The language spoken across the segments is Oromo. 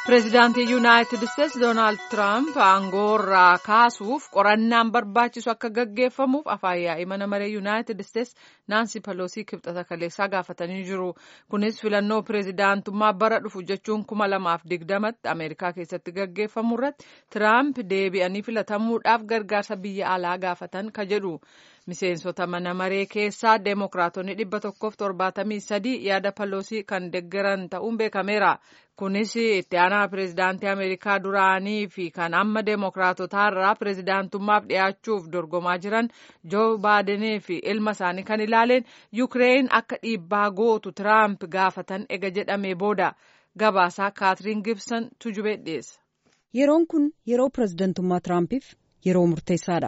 Pireezidaantii Yuunaayitid Isteetsi Doonaald Tiraamp aangoorraa kaasuuf qorannaan barbaachisu akka gaggeeffamuuf afaan yaa'ii mana maree Yuunaayitid Isteetsi Naansi Peloosii kibxata kaleessaa gaafatanii jiru. Kunis filannoo pireezidaantummaa bara dhufu jechuun kuma lamaaf digdamatti Ameerikaa keessatti gaggeeffamu irratti Tiraamp deebi'anii filatamuudhaaf gargaarsa biyya alaa gaafatan ka jedhu. Miseensota mana maree keessaa Deemokiraatonni dhibba tokkoof torbaatamii sadii yaada Peloosii kan deeggaran ta'uun beekameera. Kunis itti aanaa pireezidaantii Ameerikaa duraanii fi kan amma Deemokiraatotaa irraa pireezidaantummaaf dhiyaachuuf dorgomaa jiran Joo Baadenii fi ilma isaanii kan ilaaleen Yukireen akka dhiibbaa gootu Tiraamp gaafatan ega jedhamee booda gabaasaa Kaatiriin Gibson tujubee dhiyeessa. Yeroon kun yeroo pireezidantummaa Tiraampiif yeroo murteessaadha.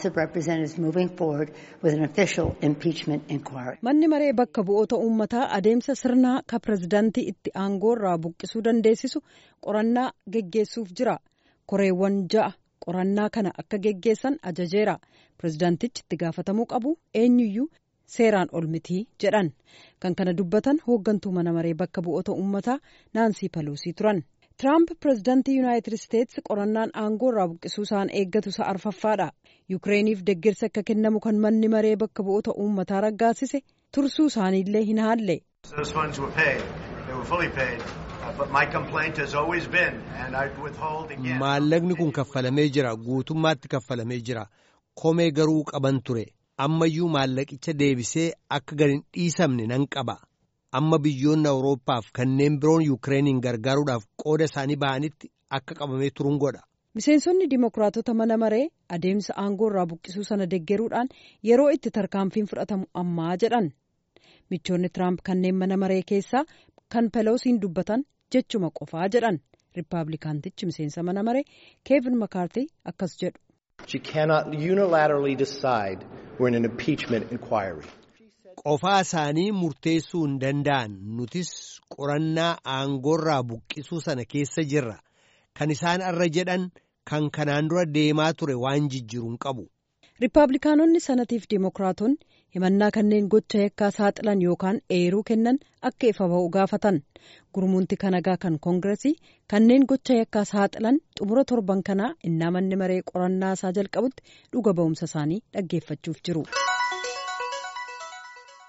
Manni maree bakka bu'oota uummataa adeemsa sirnaa ka pireezidaantii itti aangoo irraa buqqisuu dandeessisu qorannaa geggeessuuf jira. Koreewwan ja'a qorannaa kana akka geggeessan ajajeera. Pireezidaantichi itti gaafatamuu qabu eenyuyyuu seeraan ol mitii jedhan. Kan kana dubbatan hooggantuu mana maree bakka bu'oota uummataa Naansii Peloosii turan. Tiraamp pireezidaantii Yuunaayitid Isteetsi qorannaan aangoo irraa buqqisuu isaan eeggatu isa arfaffaadha. Yukireeniif deeggarsa akka kennamu kan manni maree bakka bu'oota uummataa raggaasise tursuu isaaniillee hin haalle. Maallaqni kun kaffalamee jira guutummaatti kaffalamee jira komee garuu qaban ture ammayyuu maallaqicha deebisee akka gad hin dhiisamne nan qaba. amma biyyoonni awurooppaaf kanneen biroon yukireeniin gargaaruudhaaf qooda isaanii ba'anitti akka qabamee turuun godha. Miseensonni Dimookiraatota mana maree adeemsa aangoo irraa buqqisuu sana deeggaruudhaan yeroo itti tarkaanfiin fudhatamu ammaa jedhan. Michoonni Tiraamp kanneen mana maree keessaa kan Peloosiin dubbatan jechuma qofaa jedhan. Rippaabilikaantichi miseensa mana maree Keevin Makaartii akkas jedhu. She cannot unilaterally decide we're in an impeachment inquiry. qofaa isaanii murteessuu hin danda'an nutis qorannaa aangoorraa buqqisuu sana keessa jirra kan isaan irra jedhan kan kanaan dura deemaa ture waan jijjiiru hin qabu. Rippaabilikaanonni sanatiif Dimookiraatonni himannaa kanneen gocha yakkaa saaxilan yookaan eeruu kennan akka ifa ba'u gaafatan gurmuunti kanagaa kan koongiresii kanneen gocha yakkaa saaxilan xumura torban kanaa innaa manni maree qorannaa isaa jalqabutti dhuga ba'umsa isaanii dhaggeeffachuuf jiru.